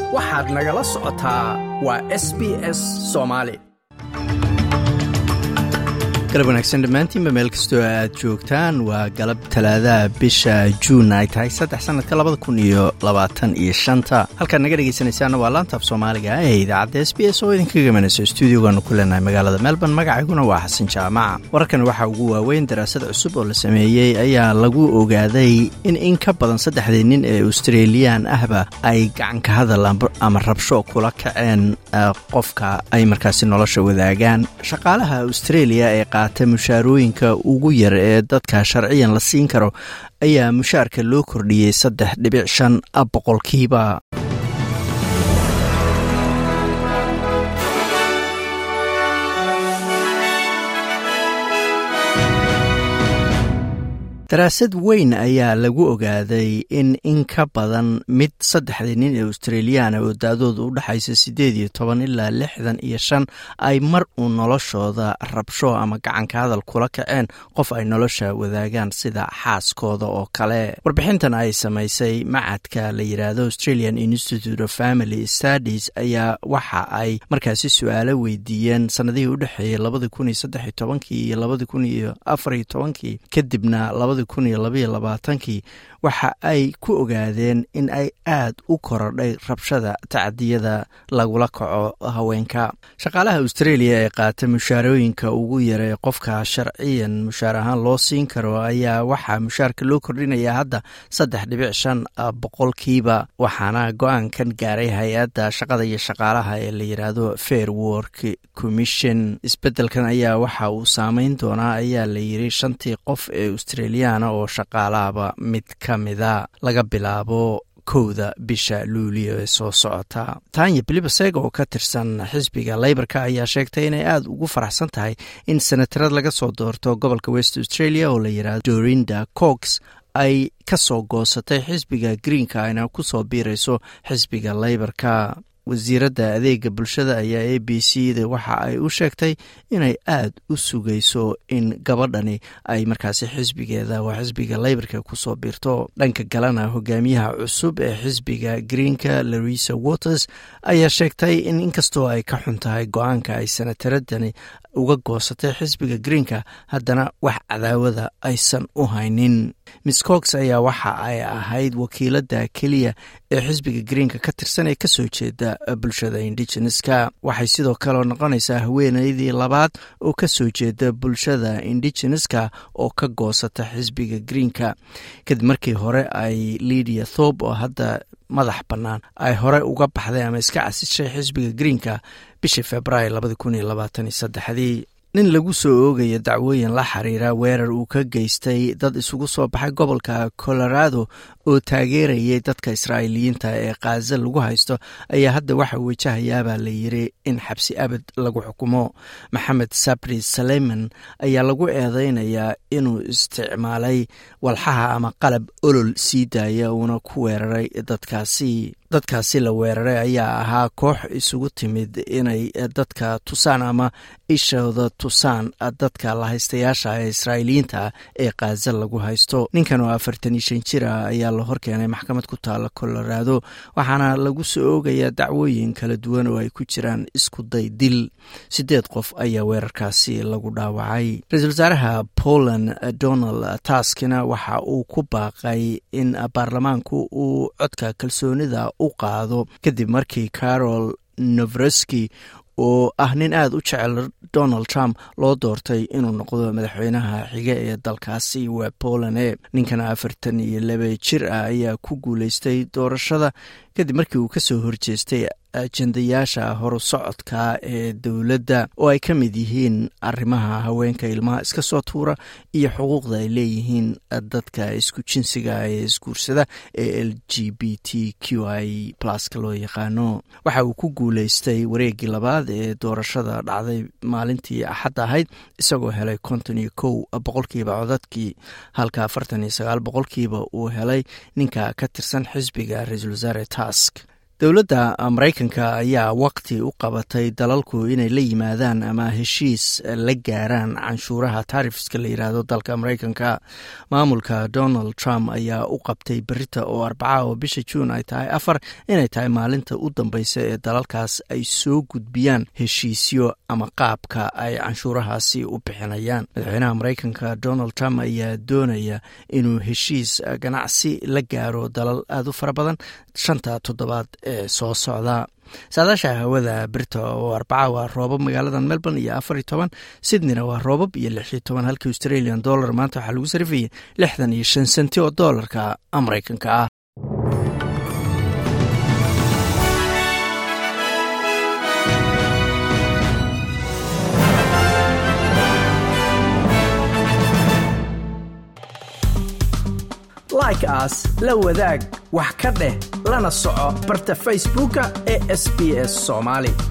waxaad nagala socotaa waa s b s soomaali galab wanaagsan dhammaantiinba meel kastoo aad joogtaan waa galab talaadaha bisha juun ay tahay saddex sanadka labada kun iyo labaatan iyo shanta halkaad naga dhegaysanaysaana waa laantaaf soomaaliga ee idaacadda s b s oo idinka gamanayso stuudiogaanu ku leenahay magaalada melbourne magacayguna waa xasan jaamaca wararkan waxaa ugu waaweyn daraasad cusub oo la sameeyey ayaa lagu ogaaday in in ka badan saddexdii nin ee australiyan ahba ay gacanka hadal ama rabsho kula kaceen qofka ay markaasi nolosha wadaagaan shaqaalaha australia ee qaata mushaarooyinka ugu yar ee dadka sharciyan la siin karo ayaa mushaarka loo kordhiyey saddex dhibic shan boqolkiiba daraasad weyn ayaa lagu ogaaday in in ka badan mid saddexdii nin ee australiyaana oo da-dooda u dhexaysa siddeed iyo toban ilaa lixdan iyo shan ay mar uu noloshooda rabsho ama gacanka hadal kula kaceen qof ay nolosha wadaagaan sida xaaskooda oo kale warbixintan ay samaysay macadka la yidhaahdo australian institute of family studies ayaa waxa ay markaasi su-aalo weydiiyeen sanadihii u dhexeeyey labadi kun iyo saddex iyo tobankii iyo labadi kun iyo afar iyo tobankii kadibna kii waxa ay ku ogaadeen in ay aad u korodhay rabshada tacdiyada lagula kaco haweenka shaqaalaha australia ee qaata mushaarooyinka ugu yaree qofka sharciyan mushaar ahaan loo siin karo ayaa waxaa mushaarka loo kordhinayaa hadda saddex dhibic shan boqolkiiba waxaana go-aankan gaaray hay-adda shaqada iyo shaqaalaha ee la yidhaahdo fair work commission isbedelkan ayaa waxa uu saameyn doonaa ayaa la yiri shantii qof ee australiana oo shaqaalahaba mid ka mida laga bilaabo kowda bisha luuliyo ee soo socota tanya bilibaseg oo ka tirsan xisbiga leybarka ayaa sheegtay inay aada ugu faraxsan tahay in senatarad laga soo doorto gobolka west australia oo la yidhahdo dorinda cox ay ka soo goosatay xisbiga greenka ayna ku soo biirayso xisbiga leybarka wasiiradda adeega bulshada ayaa a b c da waxa ay u sheegtay inay aad u sugayso in gabadhani ay markaasi xisbigeeda waa xisbiga leybarka kusoo biirto dhanka kalena hogaamiyaha cusub ee xisbiga greenka larisa waters ayaa sheegtay in inkastoo ay ka xun tahay go-aanka ay sanataradani uga goosatay xisbiga greenka haddana wax cadaawada aysan u haynin miss cox ayaa waxa ay ahayd wakiiladda keliya ee xisbiga greenka ka tirsan ee kasoo jeeda bulshada indigeneska waxay sidoo kale noqonaysaa haweeneydii labaad oo kasoo jeeda bulshada indigeneska oo ka goosata xisbiga greenka kadib markii hore ay lidia thob oo hadda madax bannaan ay hore uga baxday ama iska casishay xisbiga greenka bishii februaayo labadi kun iyo labaatan iyo saddexdii nin lagu soo oogaya dacwooyin la xiriira weerar uu ka geystay dad isugu soo baxay gobolka colorado oo taageerayay dadka israa'iiliyiinta ee khaza lagu haysto ayaa hadda waxa wajahayaabaa la yiri in xabsi abad lagu xukumo maxamed sabri saleyman ayaa lagu eedeynayaa inuu isticmaalay walxaha ama qalab olol sii daaya uuna ku weeraray dadkaasi dadkaasi la weeraray ayaa ahaa koox isugu timid inay dadka tusaan ama ishooda tusaan dadka lahaystayaasha ee israa'iiliyiinta ee khaza lagu haysto ninkan oo afartan iyo shan jir ah ayaa la horkeenay maxkamad ku taala colorado waxaana lagu soo oogayaa dacwooyin kala duwan oo ay ku jiraan isku day dil siddeed qof ayaa weerarkaasi lagu dhaawacay ra-iisul wasaaraha poland donald taskina waxa uu ku baaqay in baarlamaanku uu codka kalsoonida u qaado kadib markii carol novreski oo ah nin aada u jecel donald trump loo doortay inuu noqdo madaxweynaha xige ee dalkaasi waa polane ninkan afartan iyo laba jir ah ayaa ku guuleystay doorashada kadib markii uu kasoo horjeestay ajendayaasha horu socodka ee dowladda oo ay ka mid yihiin arrimaha haweenka ilmaha iska soo tuura iyo xuquuqda ay leeyihiin dadka isku jinsiga ee isguursada ee l g b t q i pluska loo yaqaano waxa uu ku guuleystay wareegii labaad ee doorashada dhacday maalintii axad ahayd isagoo helay konton iyo kow boqolkiiba codadkii halka afartan iyo sagaal boqolkiiba uu helay ninka ka tirsan xisbiga ra-iisul wasaare task dowladda maraykanka ayaa waqti u qabatay dalalku inay la yimaadaan ama heshiis la gaaraan canshuuraha taarifiska la yidhaahdo dalka maraykanka maamulka donald trump ayaa u qabtay berita oo arbaca oo bisha juun ay tahay afar inay tahay maalinta u dambeysa ee dalalkaas ay soo gudbiyaan heshiisyo ama qaabka ay canshuurahaasi u bixinayaan madaxweynaha maraykanka donald trump ayaa doonaya inuu heshiis ganacsi la gaaro dalal aada u fara badan shanta toddobaad ee soo socda saadaasha hawada birta oo arbaca waa roobab magaalada melbourne iyo afar iyo toban sydneyna waa roobab iyo lix iyo toban halka australian dollar maanta waxaa lagu sarifayay lixdan iyo shan senti oo doolarka maraykanka ah like aas la wadaag wax ka dheh lana soco barta facebooka ee sb s somaali